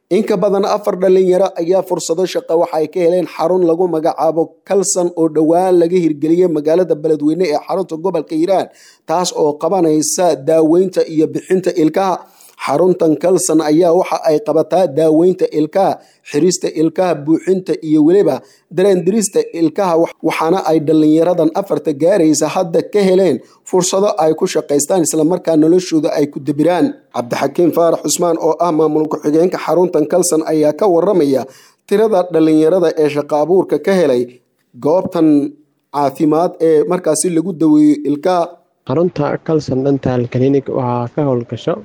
in ka badan afar dhalinyaro ayaa fursado shaqo waxa ay ka heleen xarun lagu magacaabo kalson oo dhowaan laga hirgeliyey magaalada beledweyne ee xarunta gobolka hiiraan taas oo qabanaysa daaweynta iyo bixinta ilkaha xaruntan kalson ayaa waxa ay qabataa daaweynta ilkaha xirista ilkaha buuxinta iyo weliba dareendirista ilkaha waxaana ay dhalinyaradan afarta gaaraysa hadda ka heleen fursado ay ku shaqaystaan islamarkaa noloshooda ay ku debiraan cabdixakiim faarax cusmaan oo ah maamul ku-xigeenka xaruntan kalson ayaa ka waramaya tirada dhalinyarada ee shaqo abuurka ka helay goobtan caafimaad ee markaasi lagu daweeyo ilkaha xarunta calson dental clinic waxaa ka howlgasho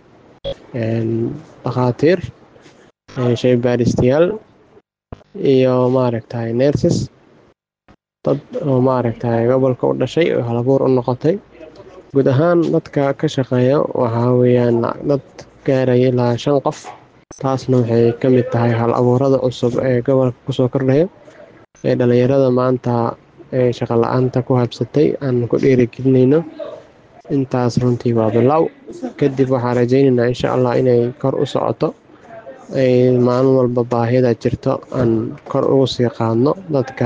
dhakhaatiir shaybaaristayaal iyo maaragtay nerses dad oo maaragtay gobolka u dhashay oo halabuur u noqotay guud ahaan dadka ka shaqeeya waxaa weeyaan dad gaaraya ilaa shan qof taasna waxay ka mid tahay hal abuurada cusub ee gobolka kusoo kordhaya ee dhalinyarada maanta ee shaqo la-aanta ku habsatay aan ku dhiirigelinayno intaas runtii waa bilow kadib waxaan rajaynaynaa insha allah inay kor u socoto ay maalin walba baahida jirto aan kor ugu sii qaadno dadka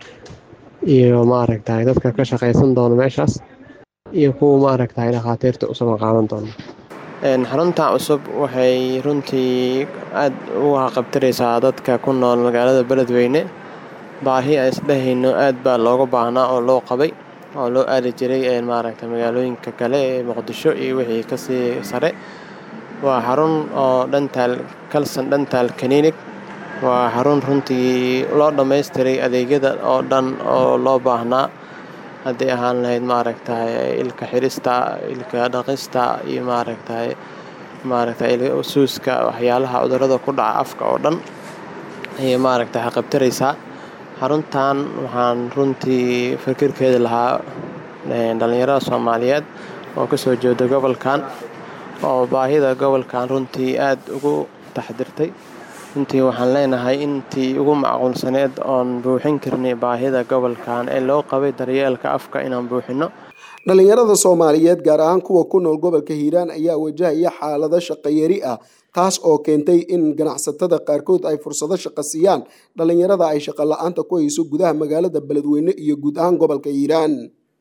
iyo maaragtay dadka ka shaqaysan doono meeshaas iyo kuwa maaragtay dhakhaatiirta usuban qaadan doono xarunta cusub waxay runtii aada uga qabtiraysaa dadka ku nool magaalada beledweyne baahi aan isdhehayno aad baa looga baahnaa oo loo qabay oo loo aadi jiray maaragta magaalooyinka kale ee muqdisho iyo wixii kasii sare waa xarun oo dhantaal calson dhantaal clinic waa xarun runtii loo dhammaystiray adeegyada oo dhan oo loo baahnaa hadday ahaan lahayd maaragtay ilka xirista ilka dhaqista iyo maaragtay maaragtay suuska waxyaalaha cudurada ku dhaca afka oo dhan ayay maaragtay qabtiraysaa xaruntan waxaan runtii fikirkeeda lahaa dhalinyarada soomaaliyeed oo kasoo jeeda gobolkan oo baahida gobolkan runtii aada ugu taxdirtay runtii waxaan leenahay intii ugu macquulsaneed oon buuxin karnay baahida gobolkan ee loo qabay daryeelka afka inaan buuxino dhalinyarada soomaaliyeed gaar ahaan kuwa ku nool gobolka hiiraan ayaa wajahaya xaalado shaqayari ah taas oo keentay in ganacsatada qaarkood ay fursado shaqo siiyaan dhalinyarada ay shaqo la-aanta ku hayso gudaha magaalada beledweyne iyo guud ahaan gobolka hiiraan